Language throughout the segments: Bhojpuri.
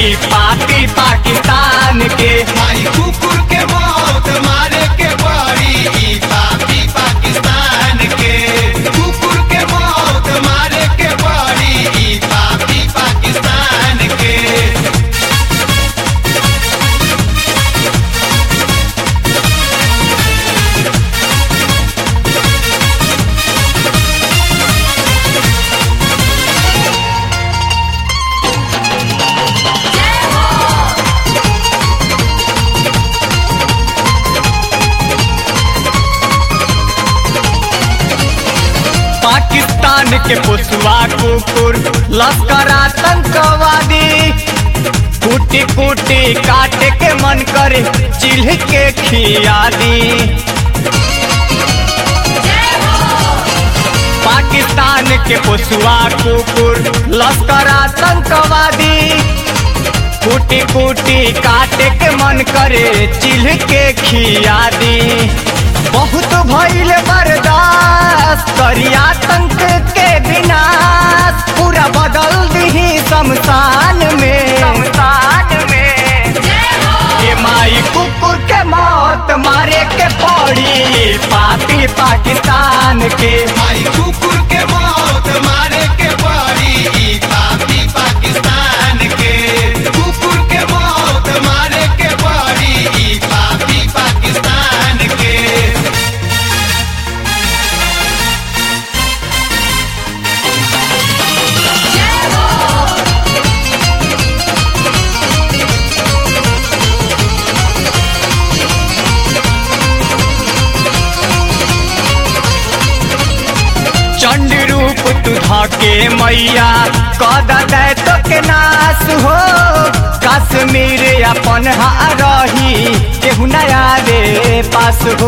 पापी पाकिस्तान के भाई कुकुर के मौत मारे के पड़ी ई पापी पाकिस्तान के कुकुर के मौत मारे के पड़ी ई पापी पाकिस्तान के पाकिस्तान के पुसवा कुकुर लश्कर आतंकवादी कूटी कूटी काट के मन करे चिल्ह के खिया दी पाकिस्तान के पुसवा कुकुर लश्कर आतंकवादी कूटी कूटी काट के मन करे चिल्ह के खिया दी बहुत भइल बर्दाश्त करी आतंक के विनाश पूरा बदल दी शमशान में शमशान में ये माई कुकुर के मौत मारे के पड़ी पापी पाकिस्तान के भाई कुकुर के मौत मारे के पड़ी ई पापी पाकिस्तान के कुकुर के मौत मारे के पड़ी ई पापी पाकिस्तान के चंड रूप तू धके मैया कद दे तो के नाश हो कश्मीर अपन हा रही केहू नया रे पास हो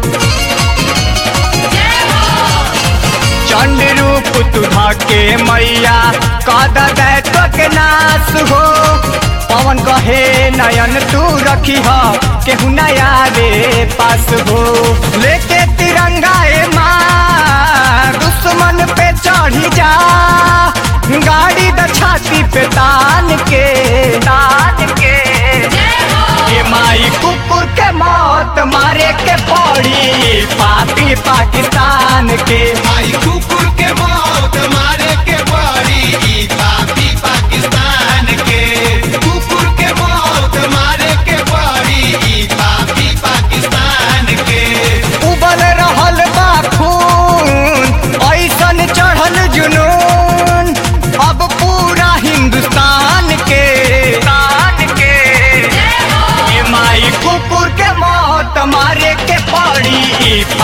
चंड रूप तू धके मैया कद दे तो के नाश हो पवन कहे नयन तू रखी ह केहू नया रे पास हो लेके तिरंगा ए माँ दुश्मन पे चढ़ी जा गाड़ी द छाती पे तान के तान के ये माई कुकुर के मौत मारे के पड़ी पापी पाकिस्तान के भाई कुकुर के मौत मारे के पड़ी ई पापी पाकिस्तान के कुकुर के मौत मारे के पड़ी ई पापी पाकिस्तान के उबल रहल बा खून ऐसन चढ़ल जुनून अब पूरा हिंदुस्तान के तान के ये माई कुकुर के मौत मारे के पड़ी